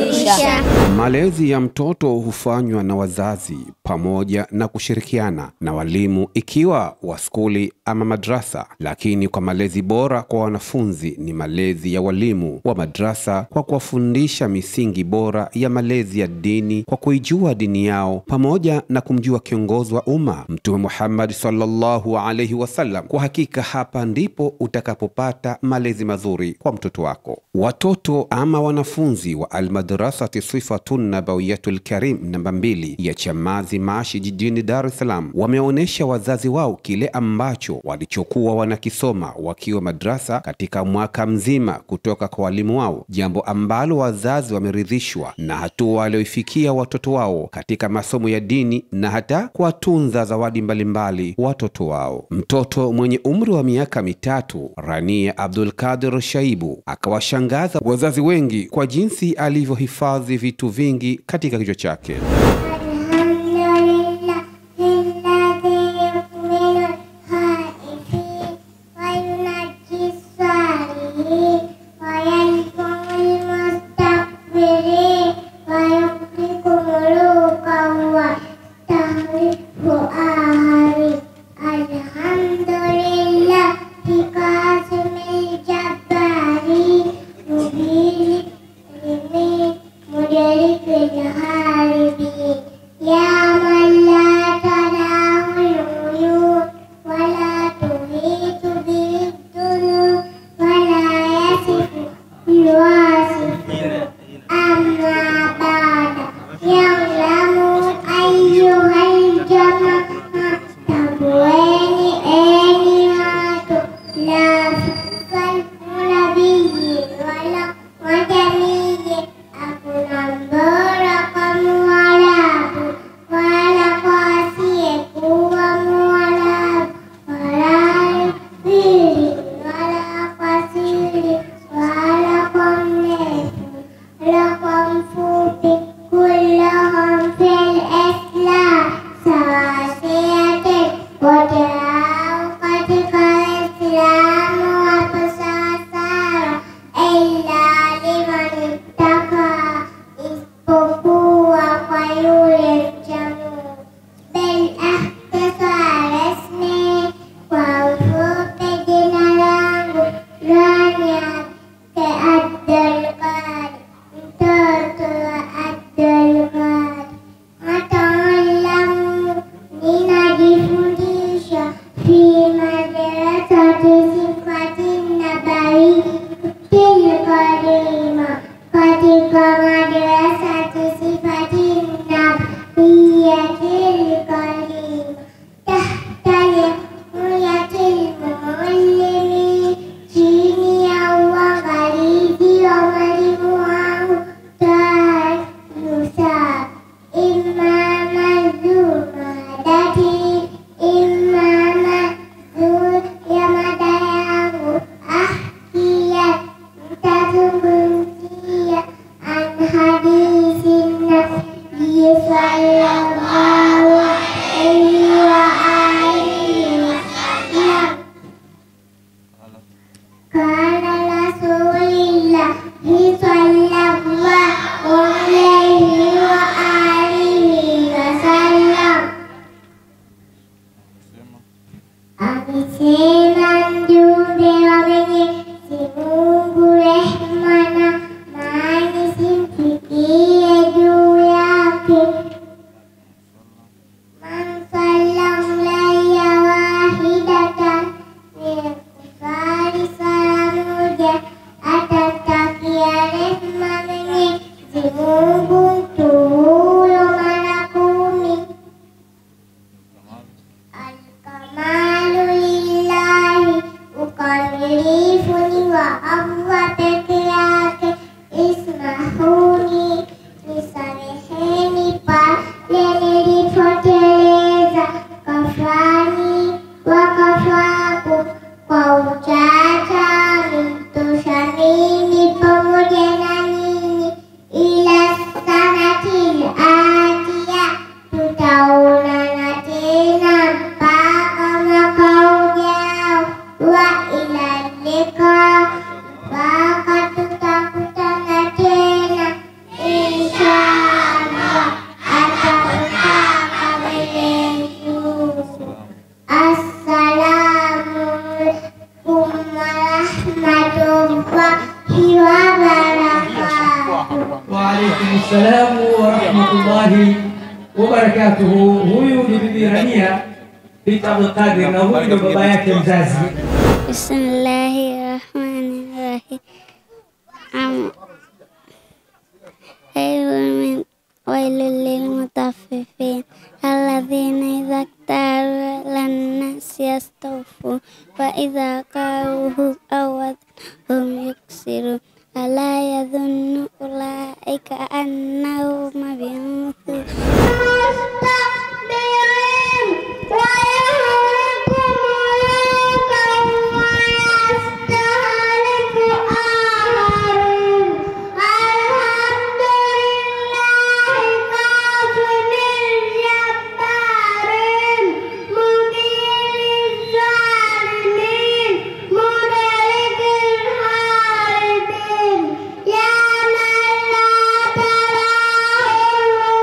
kufundisha. Malezi ya mtoto hufanywa na wazazi pamoja na kushirikiana na walimu ikiwa wa skuli ama madrasa, lakini kwa malezi bora kwa wanafunzi ni malezi ya walimu wa madrasa kwa kuwafundisha misingi bora ya malezi ya dini kwa kuijua dini yao pamoja na kumjua kiongozi wa umma Mtume Muhammad sallallahu alaihi wasallam. Kwa hakika hapa ndipo utakapopata malezi mazuri kwa mtoto wako. Watoto ama wanafunzi wa Almadrasati Sifatun Nabawiyatul Karim namba mbili ya Chamazi Mashi jijini Dar es Salaam wameonyesha wazazi wao kile ambacho walichokuwa wanakisoma wakiwa madrasa katika mwaka mzima kutoka kwa walimu wao, jambo ambalo wazazi wameridhishwa na hatua walioifikia watoto wao katika masomo ya dini na hata kuwatunza zawadi mbalimbali watoto wao. Mtoto mwenye umri wa miaka mitatu Rania Abdul Kadir Shaibu akawashangaza wazazi wengi kwa jinsi alivyohifadhi vitu vingi katika kichwa chake. Alhamdulillah alladhi yu'minu al-khaifin wa yunajji as-salihin wa yarhamul mustakbirin wa yuhyikum mulukan wa tahrifu ahari Alhamdulillah bikasimil jabbari mubili limin mudarikil haribin يا من لا تنام العيون ولا تحيط به الذنوب ولا يصف الواصف أما بعد يعلم أيها الجماعة تبوين آلهة لا فالنبي ولا وجميل أكون بركم ولا wala kwa asiyekuwa Mwarabu, wala pili, wala kwa siri, wala kwa mrefu, wala kwa mfupi, kullahum fil Islam sawasiyati, wote hao katika Islamu wapo sawasawa, illa liman ittaka, isipokuwa kwa yule mcha Mungu. Bel ahtasar ismi, kwa ufupi jina langu Rania ke Abdul Qadir, mtoto wa Abdul Qadir. Ataalamu ninajifundisha fi madrasati Sifati Nabawiyatil Karima, katika madrasati Sifati Nabawiyatil Karima tahta riayatil muallimi, chini ya uangalizi wa mwalimu wangu Tahir Yusuf. Imama Zumadati, imama Zul ya mada yangu ahkiyat, mtazungumzia an hadithi nabii sallallahu alaihi wa alihi wasallam قال رسول الله صلى الله عليه وآله وسلم Amesema mjumbe wa Mwenyezi Mungu, rehma na amani zimfikie juu yake. Man sallamlaya wahidatan min kufari sala moja atatakia rehma Mwenyezi Mungu mtu huyo mara kumi. Alkamalu lillahi, ukamilifu ni wa Allah peke yake. Ismahuni, nisameheni pale nilipoteleza. Kafani wakafaku kwa uchacha, mtosha mimi pamoja na nyinyi, ila sa Waalaikum salamu warahmatullahi wabarakatuhu. Huyu ni Bibi Rania binti Abdulqadir na huyu ndio baba yake mzazi. Bismillahi rahmani rahim. Am Ayyul wailul lil mutaffifin alladhina idza iktalu lan nas yastawfu wa idza qaluhu aw hum yuksiru ala yadhunnu ulaika annahum mab'uthun يا من لا تراه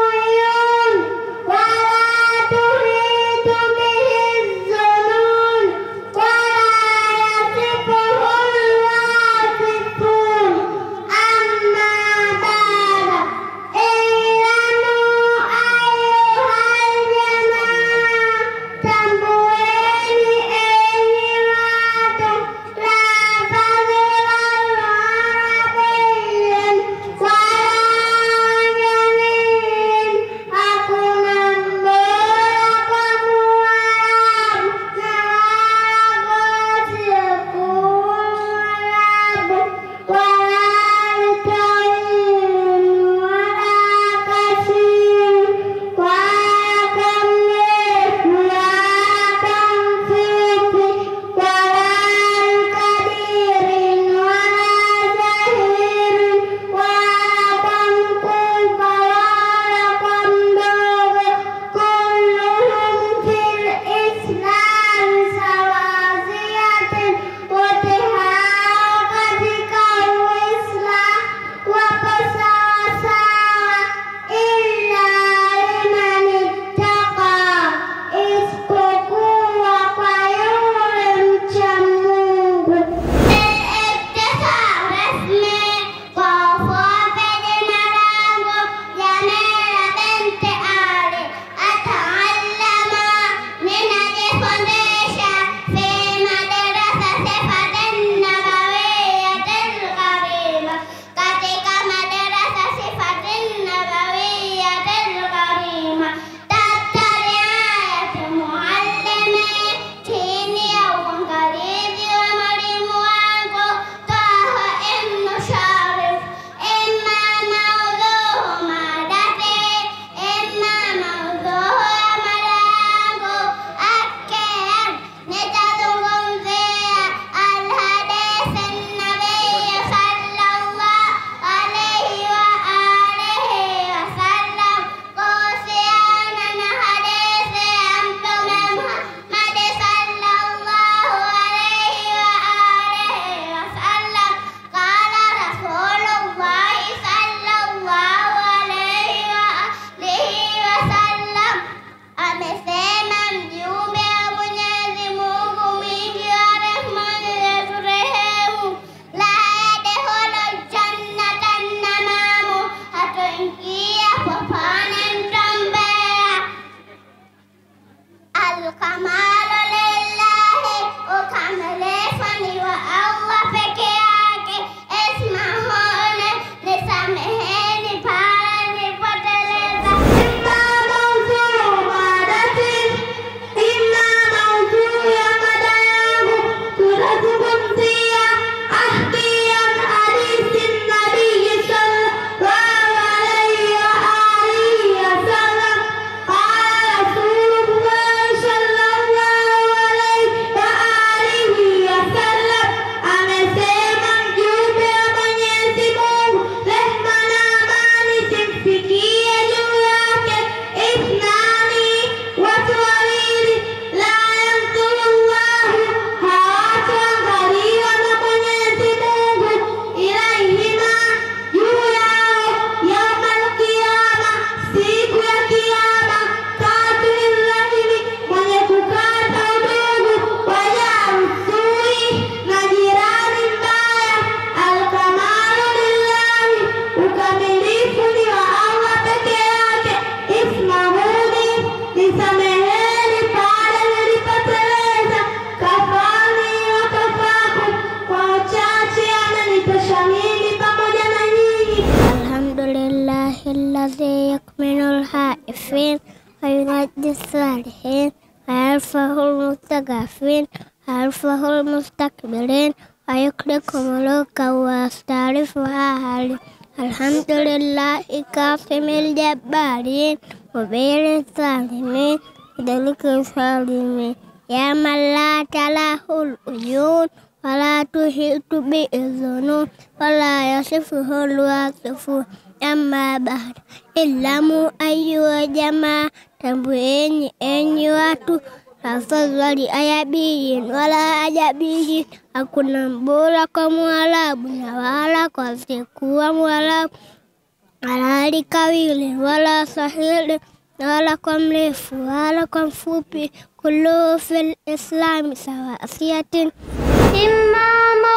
الذي يكمن الخائفين وينجي الصالحين ويرفع المستضعفين ويرفع المستكبرين ويكرك ملوكا ويستعرفها أهله الحمد لله كاظم الجبارين مبين الظالمين ذلك الظالمين يا من لا تلاه العيون ولا تحيط به الظنون ولا يصفه الواصفون أما بعد اعلموا أيها الجماعة tambueni enyi watu tafadhali ayabiyin wala ajabiyin hakuna mbora kwa mwarabu na wala kwa asiyekuwa mwarabu wala alikawili wala sahili wala kwa mrefu wala kwa mfupi kulluhu fi lislami sawasiyatin إما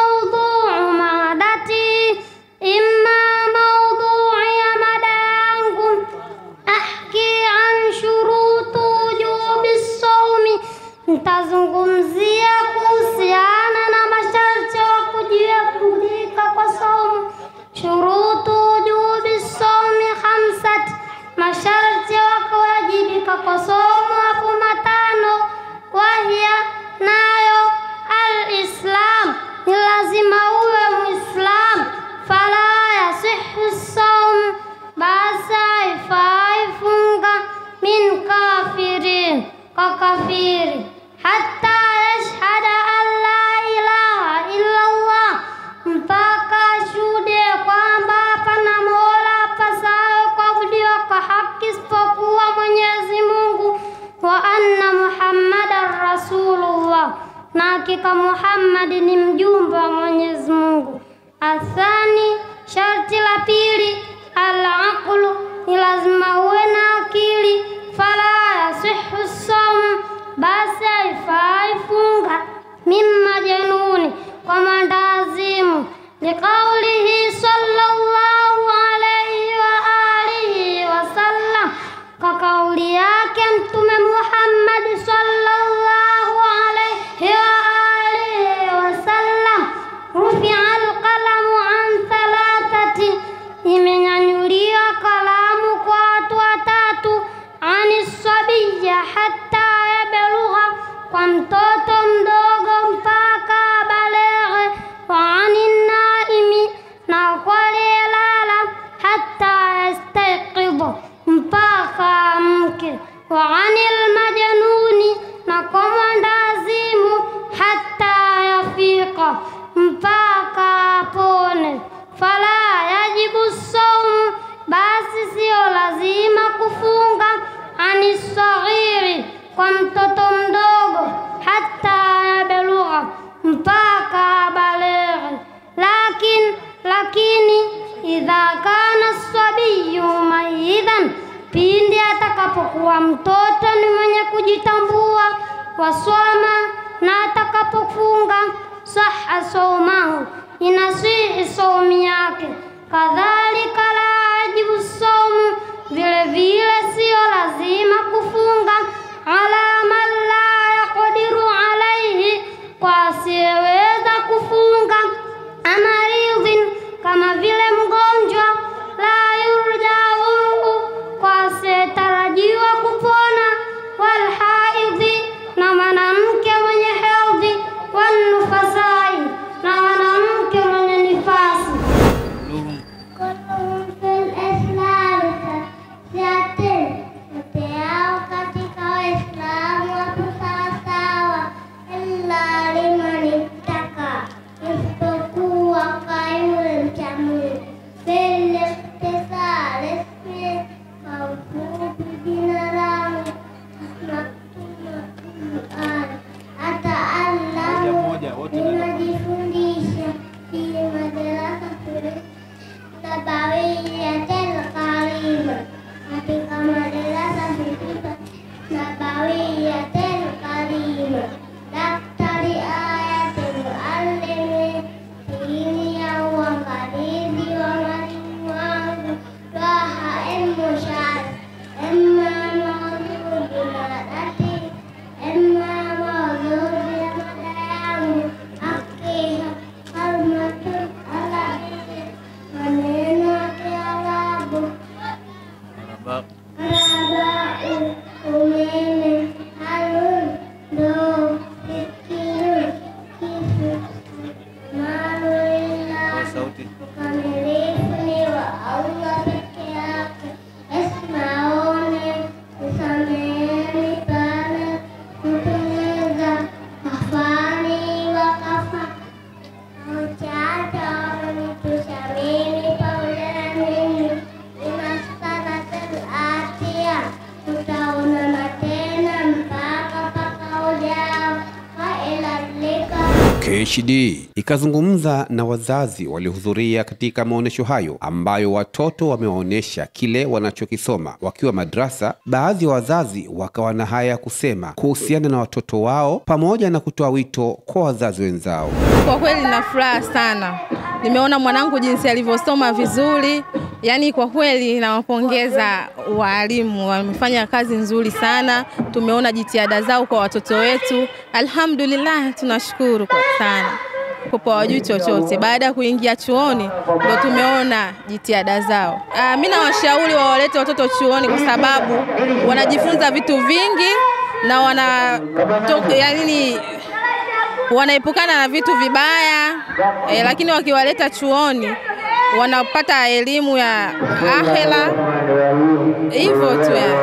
موضوع مادتي إما موضوع يا مدانكم أحكي عن شروط وجوب الصوم nitazungumzia kuhusiana na masharti ya kujibudika kwa somo shurutu wujubi somi khamsat masharti ya kuwajibika kwa somo hapo matano wahia nayo alislam ni lazima uwe muislam fala yasihu saum basi haifai funga min kafirin kwa kafiri hata yashhada an la ilaha illa Allah mpaka ashuhudie kwamba hapana mola apasayo kuabudiwa kwa haki isipokuwa Mwenyezi Mungu wa anna Muhammadan rasulullah na hakika Muhammad ni mjumbe wa Mwenyezi Mungu. Athani, sharti la pili, al-aqlu, ni lazima uwe na akili. Fala yasihu saum, basi haifai funga. Mimma januni, kwa mandazimu. Liqaulihi sallallahu alayhi wa alihi wasallam, kwa kauli yake Mtume Muhammad sallallahu alayhi wa alihi wasallam, rufia alqalamu an thalathati, imenyanyuliwa kalamu kwa watu watatu, ani sabiya hatta yablugha, kwa mtoto mdogo mpaka baleghe, wa ani naimi, na kwa aliyelala hatta yastayqidha, mpaka amke, wa ani almajnuni, na kwa mwandazimu hatta yafika, mpaka apone. Fala yajibu saumu, basi siyo lazima kufunga. Ani saghiri, kwa mtoto mdogo, hata yablugha, mpaka baleghe. Lakin, lakini idha kana sabiyu maidhan, pindi atakapokuwa mtoto ni mwenye kujitambua, waswama na atakapofunga, saha saumahu, inasihi saumu yake. Kadhalika la yajibu saumu, vile vile siyo lazima kufunga. Ala man la yaqdiru alaihi, kwa asiyeweza kufunga. Amaridhin, kama vile mgonjwa. La yurjauhu, kwa asiyetarajiwa kupona. Walhaidhi, na mwanamke mwenye hedhi. Wanufasai, na mwanamke mwenye nifasi. كلهم في Rabau, umeme, harun, ndoo, kikiu, kisu, maruila. Ukamilifu ni wa Allah peke yake. Esmaone, usameheni pale kuteleza, kafani wakafa Mchata wamenitushamini pamoja na mimi, inaskanatul atia, tutaonana tena mpaka mpaka ujao, waelalika KHD ikazungumza na wazazi waliohudhuria katika maonyesho hayo ambayo watoto wamewaonyesha kile wanachokisoma wakiwa madrasa. Baadhi ya wazazi wakawa na haya ya kusema kuhusiana na watoto wao pamoja na kutoa wito kwa wazazi wenzao. Kwa kweli na furaha sana, nimeona mwanangu jinsi alivyosoma vizuri. Yaani kwa kweli nawapongeza waalimu, wamefanya kazi nzuri sana. Tumeona jitihada zao kwa watoto wetu, alhamdulillah, tunashukuru kwa sana kopo wajui chochote. Baada ya kuingia chuoni ndo tumeona jitihada zao. Ah, mi nawashauri wawalete watoto chuoni kwa sababu wanajifunza vitu vingi na wana to, yani wanaepukana na vitu vibaya e, lakini wakiwaleta chuoni wanapata elimu ya akhera hivyo tu yani.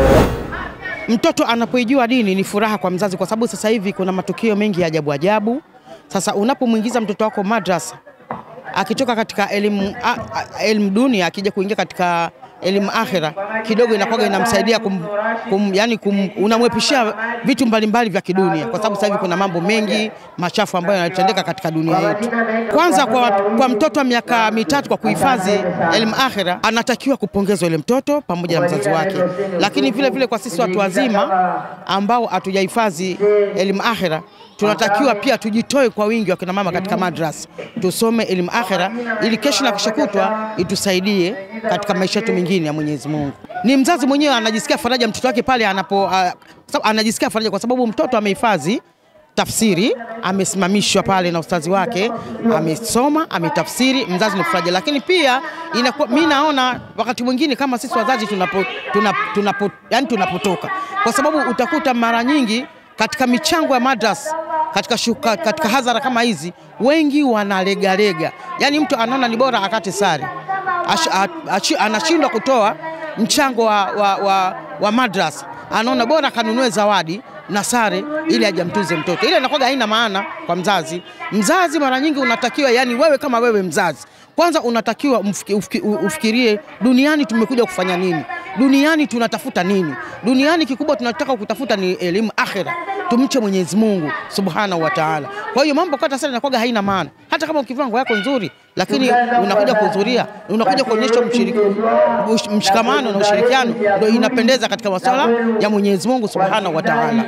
Mtoto anapoijua dini ni furaha kwa mzazi, kwa sababu sasa hivi kuna matukio mengi ya ajabu ajabu. Sasa unapomwingiza mtoto wako madrasa, akitoka katika elimu, a- a- elimu dunia akija kuingia katika elimu akhira, kidogo inakuwa inamsaidia kum, kum, yani kum, unamwepishia vitu mbalimbali vya kidunia, kwa sababu sasa hivi kuna mambo mengi machafu ambayo yanatendeka katika dunia yetu. Kwanza kwa, kwa mtoto wa miaka mitatu kwa kuhifadhi elimu akhira, anatakiwa kupongezwa yule mtoto pamoja na mzazi wake, lakini vile vile kwa sisi watu wazima ambao hatujahifadhi elimu akhira tunatakiwa pia tujitoe kwa wingi wakina mama katika madrasa tusome elimu akhira ili kesho na kesho kutwa itusaidie katika maisha yetu mengine ya Mwenyezi Mungu. Ni mzazi mwenyewe anajisikia faraja mtoto wake pale anapo uh, sababu anajisikia faraja kwa sababu mtoto amehifadhi tafsiri, amesimamishwa pale na ustazi wake, amesoma, ametafsiri, mzazi ni faraja. Lakini pia inakuwa mimi naona wakati mwingine kama sisi wazazi tunapo, tunapo, tunapo, yani tunapotoka, kwa sababu utakuta mara nyingi katika michango ya madrasa katika, shuka, katika hadhara kama hizi wengi wanalegalega, yaani mtu anaona ni bora akate sare, Ash, a, achi- anashindwa kutoa mchango wa, wa, wa, wa madrasa, anaona bora akanunue zawadi na sare ili ajamtuze mtoto. Ile inakuwa haina maana kwa mzazi. Mzazi mara nyingi unatakiwa, yani wewe kama wewe mzazi, kwanza unatakiwa umfiki- ufiki- ufikirie duniani tumekuja kufanya nini, duniani tunatafuta nini. Duniani kikubwa tunataka kutafuta ni elimu akhira, tumche Mwenyezi Mungu subhanahu wa taala. Kwa hiyo mambo kata sana inakuwa haina maana, hata kama ukivaa nguo yako nzuri, lakini unakuja kuhudhuria, unakuja kuonyesha mshiriki- ush- mshikamano na ushirikiano, ndio inapendeza katika masuala ya Mwenyezi Mungu subhanahu wa taala.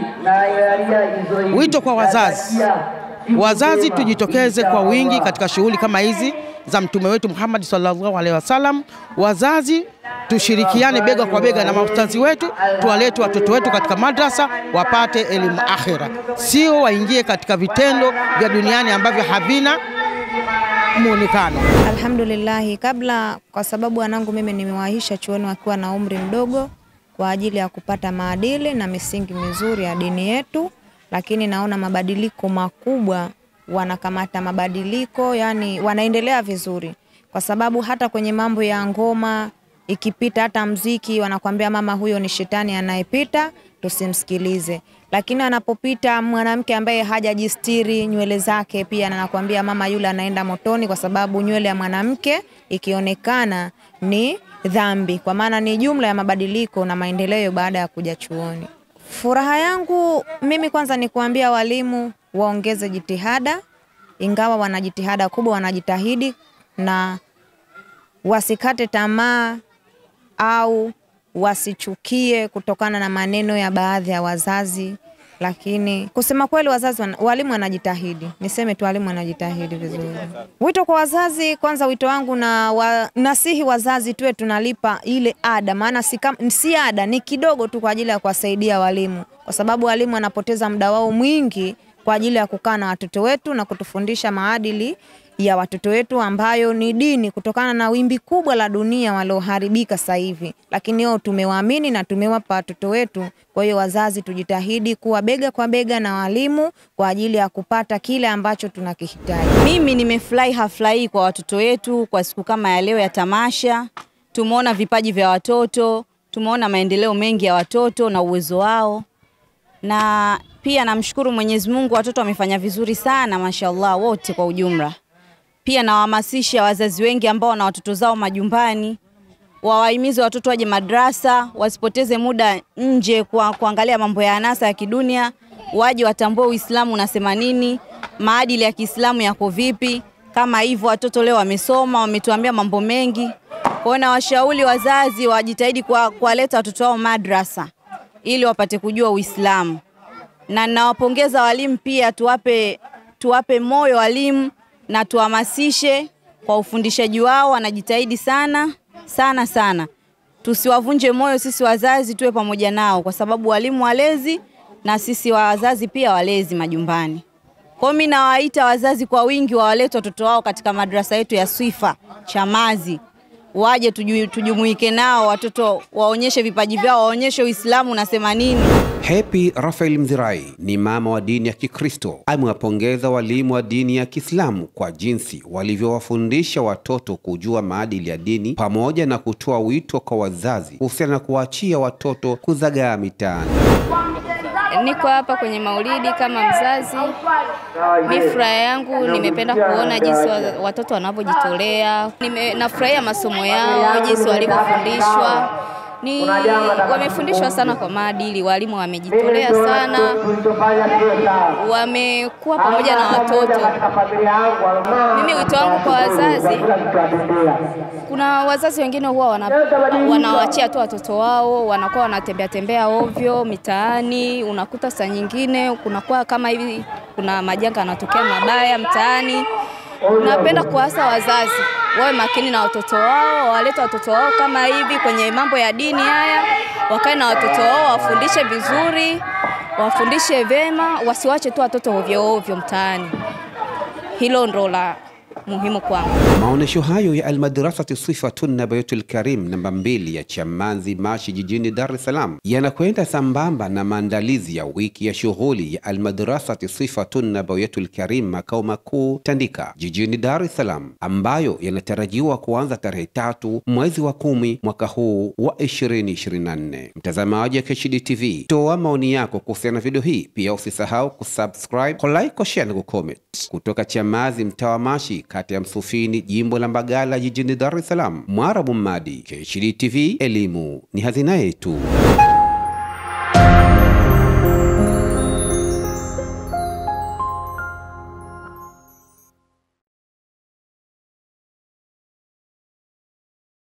Wito kwa wazazi, wazazi tujitokeze kwa wingi katika shughuli kama hizi za mtume wetu Muhammad sallallahu alaihi wasallam. Wazazi tushirikiane bega kwa bega na maustadhi wetu, tuwalete watoto wetu katika madrasa wapate elimu akhira, sio waingie katika vitendo vya duniani ambavyo havina muonekano. Alhamdulillahi, kabla kwa sababu wanangu mimi nimewahisha chuoni wakiwa na umri mdogo kwa ajili ya kupata maadili na misingi mizuri ya dini yetu, lakini naona mabadiliko makubwa, wanakamata mabadiliko, yani wanaendelea vizuri, kwa sababu hata kwenye mambo ya ngoma ikipita, hata mziki wanakwambia mama, huyo ni shetani anayepita, tusimsikilize. Lakini anapopita mwanamke ambaye hajajistiri nywele zake, pia anakwambia mama, yule anaenda motoni, kwa sababu nywele ya mwanamke ikionekana ni dhambi, kwa maana ni jumla ya mabadiliko na maendeleo baada ya kuja chuoni. Furaha yangu mimi kwanza ni kuambia walimu waongeze jitihada, ingawa wana jitihada kubwa, wanajitahidi na wasikate tamaa au wasichukie kutokana na maneno ya baadhi ya wazazi, lakini kusema kweli, wazazi wana, walimu wanajitahidi. Niseme tu walimu wanajitahidi vizuri. Wito kwa wazazi, kwanza wito wangu na wa, nasihi wazazi tuwe tunalipa ile ada, maana si, kam- si ada, ni kidogo tu kwa ajili ya kuwasaidia walimu, kwa sababu walimu wanapoteza muda wao mwingi kwa ajili ya kukaa na watoto wetu na kutufundisha maadili ya watoto wetu ambayo ni dini, kutokana na wimbi kubwa la dunia walioharibika sasa hivi, lakini wao tumewaamini na tumewapa watoto wetu. Kwa hiyo wazazi, tujitahidi kuwa bega kwa bega na walimu kwa ajili ya kupata kile ambacho tunakihitaji. Mimi nimefurahi hafla hii kwa watoto wetu kwa siku kama ya leo ya tamasha. Tumeona vipaji vya watoto, tumeona maendeleo mengi ya watoto na uwezo wao, na pia namshukuru Mwenyezi Mungu, watoto wamefanya vizuri sana, mashallah, wote kwa ujumla. Pia nawahamasisha wazazi wengi ambao wana watoto zao majumbani wawahimize watoto waje madrasa, wasipoteze muda nje kwa kuangalia mambo ya anasa ya kidunia, waje watambue Uislamu unasema nini, maadili ya Kiislamu yako vipi. Kama hivyo watoto leo wamesoma, wametuambia mambo mengi. Kwa hiyo nawashauri wazazi wajitahidi kwa- kuwaleta watoto wao madrasa ili wapate kujua Uislamu, na nawapongeza walimu pia, tuwape tuwape moyo walimu na tuhamasishe kwa ufundishaji wao, wanajitahidi sana sana sana. Tusiwavunje moyo sisi wazazi, tuwe pamoja nao, kwa sababu walimu walezi na sisi wazazi pia walezi majumbani. Kwa hiyo mimi nawaita wazazi kwa wingi wawalete watoto wao katika madrasa yetu ya Swifa Chamazi, waje tuju, tujumuike nao, watoto waonyeshe vipaji vyao, waonyeshe Uislamu unasema nini. Happy Rafael Mzirai ni mama wa dini ya Kikristo. Amewapongeza walimu wa dini ya Kiislamu kwa jinsi walivyowafundisha watoto kujua maadili ya dini pamoja na kutoa wito kwa wazazi kuhusiana na kuwaachia watoto kuzagaa mitaani. Niko hapa kwenye maulidi kama mzazi. Mi furaha yangu nimependa kuona jinsi wa- watoto wanavyojitolea. Nime- Nafurahia masomo yao, jinsi walivyofundishwa. Ni wamefundishwa sana kwa maadili, walimu wamejitolea sana, wamekuwa pamoja na watoto. Mimi wito wangu kwa wazazi, kuna wazazi wengine huwa wana, wanawaachia tu watoto wao, wanakuwa wanatembea tembea ovyo mitaani. Unakuta saa nyingine kunakuwa kama hivi, kuna majanga yanatokea mabaya mtaani. Napenda kuasa wazazi wawe makini na watoto wao, wawalete watoto wao kama hivi kwenye mambo ya dini haya, wakae na watoto wao, wafundishe vizuri, wafundishe vema, wasiwache tu watoto ovyo ovyo mtaani. Hilo ndo la muhimu kwangu. Maonyesho hayo ya Almadrasati Sifatun Nabayatul Karim namba mbili ya Chamazi Mashi jijini Dar es Salaam yanakwenda sambamba na maandalizi ya wiki ya shughuli ya Almadrasati Sifatun Nabayatul Karim makao makuu Tandika jijini Dar es Salaam ambayo yanatarajiwa kuanza tarehe tatu mwezi wa kumi mwaka huu wa 2024. Mtazamaji wa KHD TV, toa maoni yako kuhusiana na video hii. Pia usisahau kusubscribe, kulike, kushare na kucomment. Kutoka Chamazi, mtaa wa Mashi, kata ya Msufini, jimbo la Mbagala, jijini Dar es Salaam, Mwarabu Mmadi, KHD TV, elimu ni hazina yetu.